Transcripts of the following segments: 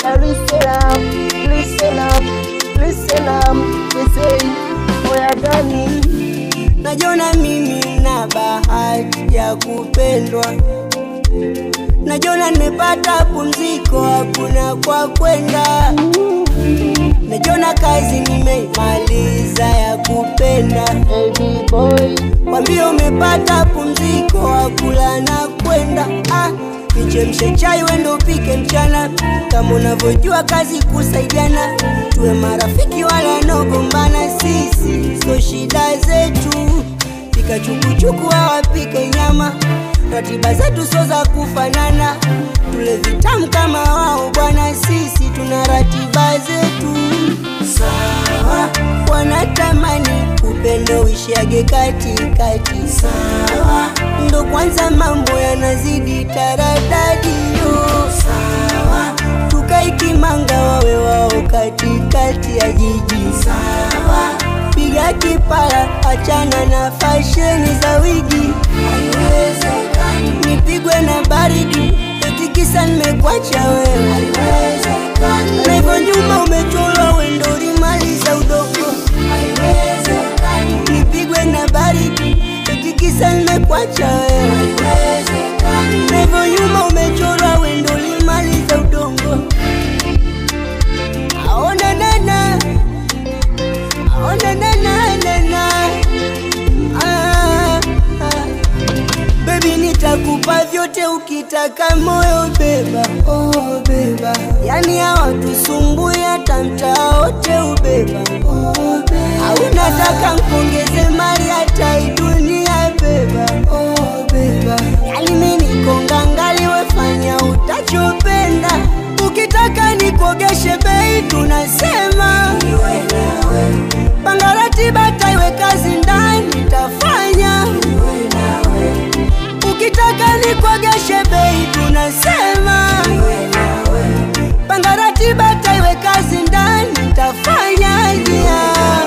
Now listen up, listen up, listen up. They say, oya gani? Najiona mimi na bahati ya kupendwa, najiona nimepata pumziko, hakuna kwa kwenda. Najiona kazi nimeimaliza ya kupenda, Baby boy, kwambia umepata pumziko, hakula na kwenda. Ah, nichemshe chai wendo upike mchana, kama unavyojua kazi kusaidiana, tuwe marafiki wala nogombana, sisi so shida zetu pika chukuchuku awapike nyama, ratiba zetu so za kufanana, tule vitamu kama wao bwana, sisi tuna ratiba zetu sawa. Wanatamani upendo uishiage katikati, sawa. Ndo kwanza mambo yanazidi taradadi, yo sawa. Tukaikimanga wawe wao katikati ya jiji, sawa piga kipara, achana na fasheni za wigi. Haiwezekani nipigwe na baridi, eti kisa nimekuacha wewe. Haiwezekani na hivyo nyuma umechorwa wendo ulimaliza udogo. Haiwezekani nipigwe na baridi, eti kisa nimekuacha wewe. Haiwezekani na hivyo nyuma umechorwa wendo ulimaliza udongo. Aona nana Oh na na na na na ah, ah. Baby nitakupa vyote ukitaka moyo beba oh beba Yani hawatusumbui hata mtaa wote ubeba oh beba Au nataka nkongeze mali hata hii dunia beba oh beba Yani mimi niko ngangali wefanya utachopenda Ukitaka nikuogeshe bei tunasema Niwe nawe Panga ratiba taiwe kazi ndani tafanya Ukitaka nikuogeshe bei tunasema Panga ratiba taiwe kazi ndani tafanya yeah.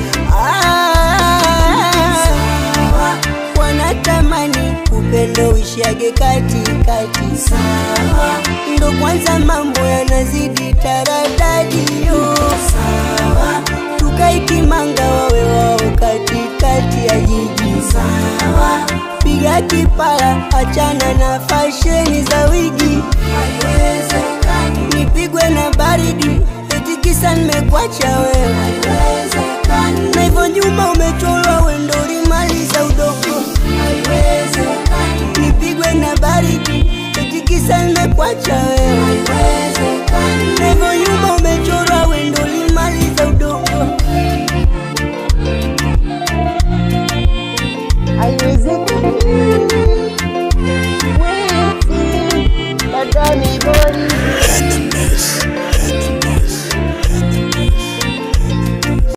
ah, Wanatamani upendo uishiage katikati sawa Ndo kwanza mambo yanazidi taradadi yo sawa Tukaikimanga wawe wao katikati ya jiji sawa Piga kipara, achana na fasheni za wigi Haiwezekani nipigwe na baridi, eti kisa nimekuacha wewe Haiwezekani na hivyo nyuma umechorwa wendo